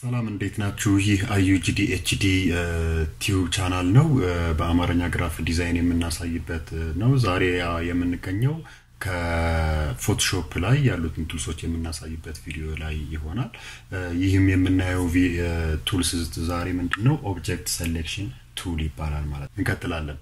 ሰላም እንዴት ናችሁ? ይህ አዩጂዲ ኤችዲ ቲዩብ ቻናል ነው። በአማርኛ ግራፍ ዲዛይን የምናሳይበት ነው። ዛሬ የምንገኘው ከፎቶሾፕ ላይ ያሉትን ቱልሶች የምናሳይበት ቪዲዮ ላይ ይሆናል። ይህም የምናየው ቱልስ ዛሬ ምንድን ነው? ኦብጀክት ሴሌክሽን ቱል ይባላል ማለት ነው። እንቀጥላለን።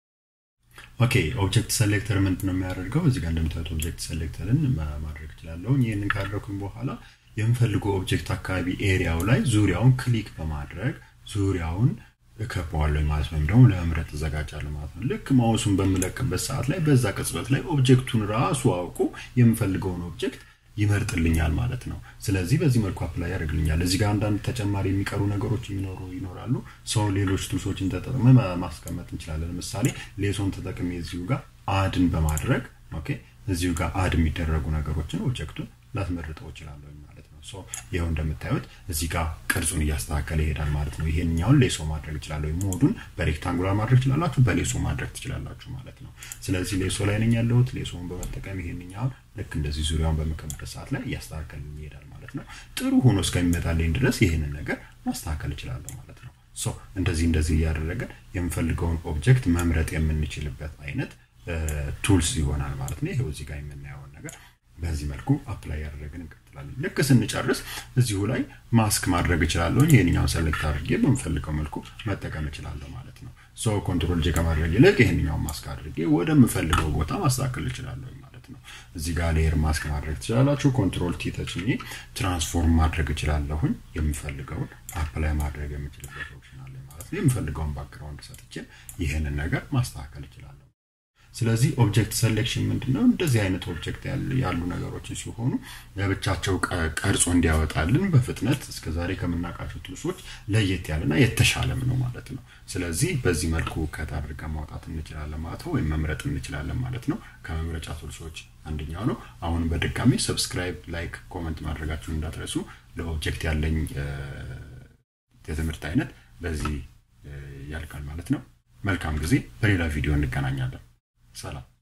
ኦኬ ኦብጀክት ሴሌክተር ምንድን ነው የሚያደርገው? እዚህ ጋር እንደምታዩት ኦብጀክት ሴሌክተርን ማድረግ እችላለሁ። ይህንን ካደረኩኝ በኋላ የምፈልገው ኦብጀክት አካባቢ ኤሪያው ላይ ዙሪያውን ክሊክ በማድረግ ዙሪያውን እከበዋለሁ ማለት ነው። ወይም ደግሞ ለመምረጥ እዘጋጃለሁ ማለት ነው። ልክ ማውሱን በምለቅበት ሰዓት ላይ በዛ ቅጽበት ላይ ኦብጀክቱን ራሱ አውቁ የምፈልገውን ኦብጀክት ይመርጥልኛል ማለት ነው። ስለዚህ በዚህ መልኩ አፕላይ ያደርግልኛል። እዚህ ጋር አንዳንድ ተጨማሪ የሚቀሩ ነገሮች የሚኖሩ ይኖራሉ። ሰው ሌሎች ቱልሶችን ተጠቅመ ማስቀመጥ እንችላለን። ለምሳሌ ሌሶን ተጠቅሜ እዚሁ ጋር አድን በማድረግ ኦኬ፣ እዚሁ ጋር አድ የሚደረጉ ነገሮችን ኦብጀክቱን ላስመርጠው እችላለሁ ማለት ነው። ሶ ይኸው እንደምታዩት እዚህ ጋር ቅርጹን እያስተካከለ ይሄዳል ማለት ነው። ይሄንኛውን ሌሶ ማድረግ እችላለሁ። ሞዱን በሬክታንጉላር ማድረግ ትችላላችሁ፣ በሌሶ ማድረግ ትችላላችሁ ማለት ነው። ስለዚህ ሌሶ ላይ ነኝ ያለሁት። ሌሶውን በመጠቀም ይሄንኛውን ልክ እንደዚህ ዙሪያውን በምከምበት ሰዓት ላይ እያስተካከል ይሄዳል ማለት ነው። ጥሩ ሆኖ እስከሚመጣልኝ ድረስ ይህንን ነገር ማስተካከል እችላለሁ ማለት ነው። ሶ እንደዚህ እንደዚህ እያደረገን የምፈልገውን ኦብጀክት መምረጥ የምንችልበት አይነት ቱልስ ይሆናል ማለት ነው። ይሄው እዚህ ጋር የምናየውን ነገር በዚህ መልኩ አፕላይ ያደረግን እንቀጥላለን። ልክ ስንጨርስ እዚሁ ላይ ማስክ ማድረግ እችላለሁ። ይህንኛውን ሰሌክት አድርጌ በምፈልገው መልኩ መጠቀም እችላለሁ ማለት ነው። ሶ ኮንትሮል ጄ ከማድረግ ይልቅ ይህንኛውን ማስክ አድርጌ ወደምፈልገው ቦታ ማስተካከል እችላለሁ ማለት ነው። እዚህ ጋር ሌየር ማስክ ማድረግ ትችላላችሁ። ኮንትሮል ቲ ተጭኜ ትራንስፎርም ማድረግ እችላለሁኝ። የምፈልገውን አፕላይ ማድረግ የምችልበት ኦፕሽን አለ ማለት ነው። የምፈልገውን ባክግራውንድ ሰጥቼ ይህንን ነገር ማስተካከል እችላለሁ። ስለዚህ ኦብጀክት ሴሌክሽን ምንድነው? እንደዚህ አይነት ኦብጀክት ያሉ ነገሮችን ሲሆኑ ለብቻቸው ቀርጾ እንዲያወጣልን በፍጥነት እስከዛሬ ከምናውቃቸው ቱልሶች ለየት ያለና የተሻለም ነው ማለት ነው። ስለዚህ በዚህ መልኩ ከት አድርገን ማውጣት እንችላለን ማለት ነው፣ ወይም መምረጥ እንችላለን ማለት ነው። ከመምረጫ ቱልሶች አንደኛው ነው። አሁን በድጋሚ ሰብስክራይብ፣ ላይክ፣ ኮመንት ማድረጋችሁን እንዳትረሱ። ለኦብጀክት ያለኝ የትምህርት አይነት በዚህ ያልቃል ማለት ነው። መልካም ጊዜ። በሌላ ቪዲዮ እንገናኛለን። ሰላም